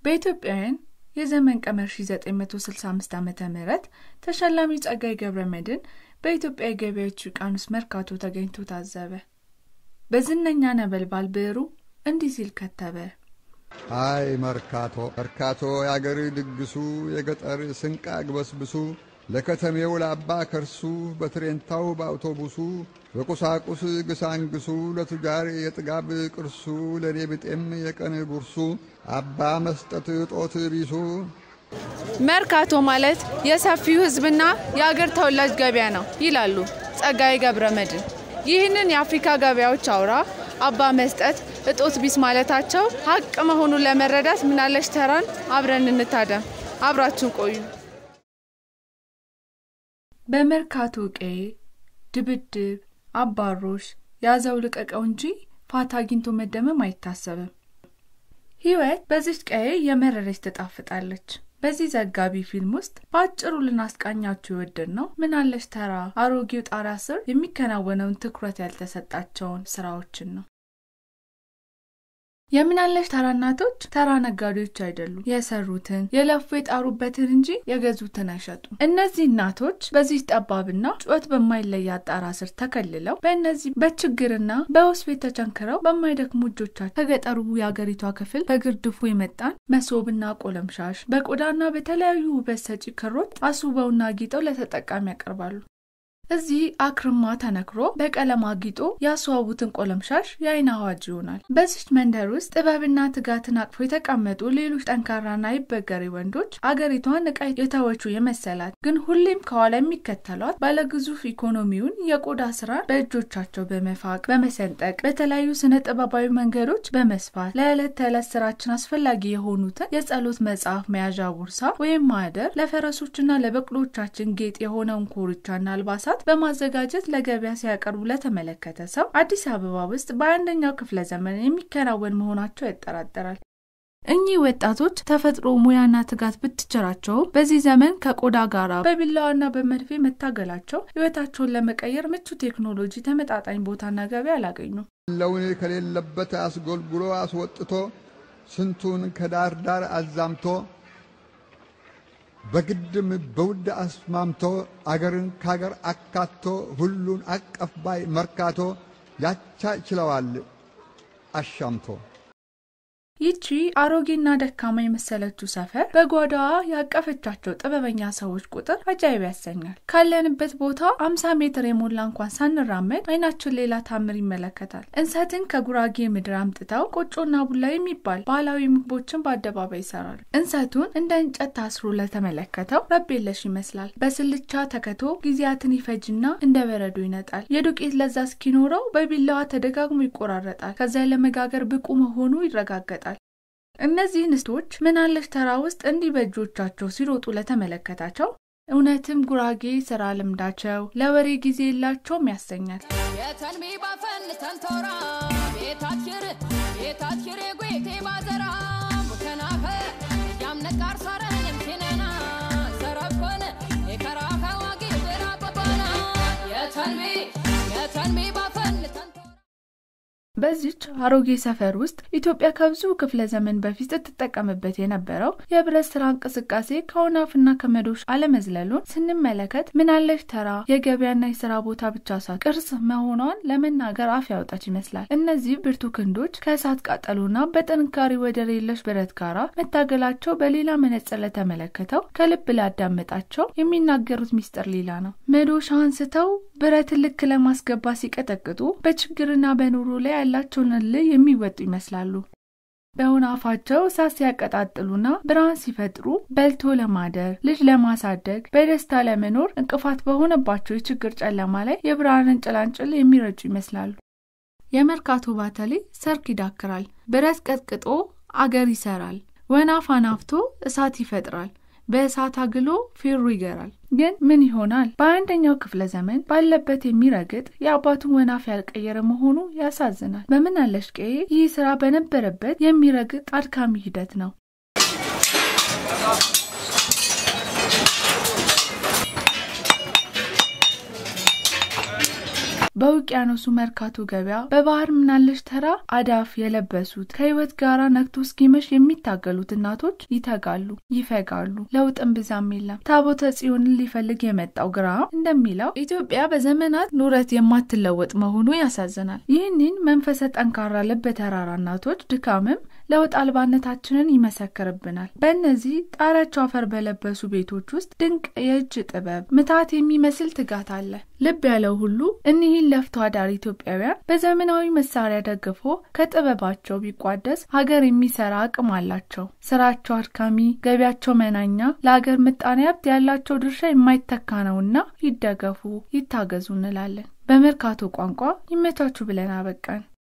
በኢትዮጵያውያን የዘመን ቀመር 1965 ዓ ም ተሸላሚ ጸጋዬ ገብረ መድኅን በኢትዮጵያ የገበያዎች ውቅያኖስ መርካቶ ተገኝቶ ታዘበ። በዝነኛ ነበልባል ብዕሩ እንዲህ ሲል ከተበ። አይ መርካቶ መርካቶ የአገር ድግሱ የገጠር ስንቅ አግበስብሱ ለከተሜው ለአባ ከርሱ በትሬንታው በአውቶቡሱ በቁሳቁስ ግሳንግሱ ለቱጃር የጥጋብ ቅርሱ ለእኔ ብጤም የቀን ጉርሱ አባ መስጠት ጦት ቢሱ መርካቶ ማለት የሰፊው ሕዝብና የአገር ተወላጅ ገበያ ነው ይላሉ ጸጋዬ ገብረ መድኅን። ይህንን የአፍሪካ ገበያዎች አውራ አባ መስጠት እጦት ቢስ ማለታቸው ሀቅ መሆኑን ለመረዳት ምናለሽ ተራን አብረን እንታደም። አብራችሁን ቆዩ። በመርካቶ ቀዬ ድብድብ፣ አባሮሽ ያዘው ልቀቀው እንጂ ፋታ አግኝቶ መደመም አይታሰብም። ሕይወት በዚች ቀዬ የመረረች ትጣፍጣለች። በዚህ ዘጋቢ ፊልም ውስጥ በአጭሩ ልናስቃኛችሁ የወደድ ነው ምናለሽ ተራ አሮጌው ጣሪያ ስር የሚከናወነውን ትኩረት ያልተሰጣቸውን ስራዎችን ነው። የምናለሽ ተራ እናቶች ተራ ነጋዴዎች አይደሉም። የሰሩትን የለፉ የጣሩበትን እንጂ የገዙትን አይሸጡም። እነዚህ እናቶች በዚህ ጠባብና ጩኸት በማይለያት ጣራ ስር ተከልለው በእነዚህ በችግርና በሆስፔት ተቸንክረው በማይደክሙ እጆቻቸው ከገጠሩ የአገሪቷ ክፍል በግርድፉ የመጣን መሶብና ቆለምሻሽ በቆዳና በተለያዩ ውበት ሰጪ ክሮች አስውበውና አጊጠው ለተጠቃሚ ያቀርባሉ። እዚህ አክርማ ተነክሮ በቀለም አጊጦ ያስዋቡትን ቆለምሻሽ የአይን አዋጅ ይሆናል። በዚች መንደር ውስጥ ጥበብና ትጋትን አቅፎ የተቀመጡ ሌሎች ጠንካራና ይበገሬ ወንዶች አገሪቷን ዕቃ የተወቹ የመሰላት ግን ሁሌም ከኋላ የሚከተሏት ባለግዙፍ ኢኮኖሚውን የቆዳ ስራን በእጆቻቸው በመፋቅ በመሰንጠቅ በተለያዩ ስነ ጥበባዊ መንገዶች በመስፋት ለዕለት ተዕለት ስራችን አስፈላጊ የሆኑትን የጸሎት መጽሐፍ መያዣ ቦርሳ ወይም ማህደር ለፈረሶችና ለበቅሎቻችን ጌጥ የሆነውን ኮርቻና አልባሳት በማዘጋጀት ለገበያ ሲያቀርቡ ለተመለከተ ሰው አዲስ አበባ ውስጥ በአንደኛው ክፍለ ዘመን የሚከናወን መሆናቸው ያጠራጥራል። እኚህ ወጣቶች ተፈጥሮ ሙያና ትጋት ብትቸራቸውም በዚህ ዘመን ከቆዳ ጋር በቢላዋና በመድፌ መታገላቸው ሕይወታቸውን ለመቀየር ምቹ ቴክኖሎጂ ተመጣጣኝ ቦታና ገበያ አላገኙም። ለውን ከሌለበት አስጎልጉሎ አስወጥቶ ስንቱን ከዳር ዳር አዛምቶ በግድም በውድ አስማምቶ አገርን ካገር አካቶ ሁሉን አቀፍ ባይ መርካቶ ያቻ ችለዋል አሻምቶ። ይቺ አሮጌና ደካማ የመሰለችው ሰፈር በጓዳዋ ያቀፈቻቸው ጥበበኛ ሰዎች ቁጥር አጃይብ ያሰኛል። ካለንበት ቦታ አምሳ ሜትር የሞላ እንኳን ሳንራመድ አይናችን ሌላ ታምር ይመለከታል። እንሰትን ከጉራጌ ምድር አምጥተው ቆጮና ቡላ የሚባል ባህላዊ ምግቦችን በአደባባይ ይሰራሉ። እንሰቱን እንደ እንጨት ታስሮ ለተመለከተው ረብ የለሽ ይመስላል። በስልቻ ተከቶ ጊዜያትን ይፈጅና እንደ በረዶ ይነጣል። የዱቄት ለዛ እስኪኖረው በቢላዋ ተደጋግሞ ይቆራረጣል። ከዚያ ለመጋገር ብቁ መሆኑ ይረጋገጣል። እነዚህ እንስቶች ምናለሽ ተራ ውስጥ እንዲህ በእጆቻቸው ሲሮጡ ለተመለከታቸው እውነትም ጉራጌ ስራ ልምዳቸው ለወሬ ጊዜ የላቸውም ያሰኛል። የተንቢ ባፈን ተንቶራ ቤታችር ቤታችር ጉቴ ባዘራ ሙከናኸ ያምነቃር ሳረን የምቴነና ሰረኮን የከራኸ ዋጊ ብራ በባና የተንቢ የተንቢ ባፈን ተንቶራ በዚች አሮጌ ሰፈር ውስጥ ኢትዮጵያ ከብዙ ክፍለ ዘመን በፊት ስትጠቀምበት የነበረው የብረት ስራ እንቅስቃሴ ከወናፍና ከመዶሽ አለመዝለሉን ስንመለከት ምናለሽ ተራ የገበያና የስራ ቦታ ብቻ ሳት ቅርስ መሆኗን ለመናገር አፍ ያወጣች ይመስላል። እነዚህ ብርቱ ክንዶች ከእሳት ቃጠሎና በጥንካሬ ወደር የለሽ ብረት ጋራ መታገላቸው በሌላ መነጽር ለተመለከተው ከልብ ላዳመጣቸው የሚናገሩት ሚስጥር ሌላ ነው። መዶሻ አንስተው ብረትን ልክ ለማስገባት ሲቀጠቅጡ በችግርና በኑሮ ላይ ያላቸውን እልህ የሚወጡ ይመስላሉ። በሆነ አፋቸው እሳት ሲያቀጣጥሉና ብርሃን ሲፈጥሩ በልቶ ለማደር ልጅ ለማሳደግ በደስታ ለመኖር እንቅፋት በሆነባቸው የችግር ጨለማ ላይ የብርሃንን ጭላንጭል የሚረጩ ይመስላሉ። የመርካቶ ባተሌ ሰርክ ይዳክራል፣ ብረት ቀጥቅጦ አገር ይሰራል፣ ወናፍ አናፍቶ እሳት ይፈጥራል፣ በእሳት አግሎ ፌሮ ይገራል። ግን ምን ይሆናል? በአንደኛው ክፍለ ዘመን ባለበት የሚረግጥ የአባቱን ወናፍ ያልቀየረ መሆኑ ያሳዝናል። በምናለሽ ቀዬ ይህ ስራ በነበረበት የሚረግጥ አድካሚ ሂደት ነው። በውቅያኖሱ መርካቶ ገበያ በባህር ምናለሽ ተራ አዳፍ የለበሱት ከህይወት ጋራ ነግቶ እስኪመሽ የሚታገሉት እናቶች ይተጋሉ፣ ይፈጋሉ። ለውጥም ብዛም የለም። ታቦተ ጽዮንን ሊፈልግ የመጣው ግራም እንደሚለው ኢትዮጵያ በዘመናት ኑረት የማትለወጥ መሆኑ ያሳዝናል። ይህንን መንፈሰ ጠንካራ ልብ የተራራ እናቶች ድካምም ለውጥ አልባነታችንን ይመሰክርብናል። በእነዚህ ጣሪያቸው አፈር በለበሱ ቤቶች ውስጥ ድንቅ የእጅ ጥበብ ምታት የሚመስል ትጋት አለ። ልብ ያለው ሁሉ እኒህን ለፍቶ አዳሪ ኢትዮጵያውያን በዘመናዊ መሳሪያ ደግፎ ከጥበባቸው ቢቋደስ ሀገር የሚሰራ አቅም አላቸው። ስራቸው አድካሚ፣ ገቢያቸው መናኛ፣ ለሀገር ምጣኔ ሀብት ያላቸው ድርሻ የማይተካ ነውና ይደገፉ፣ ይታገዙ እንላለን። በመርካቶ ቋንቋ ይመቻቹ ብለን አበቃን።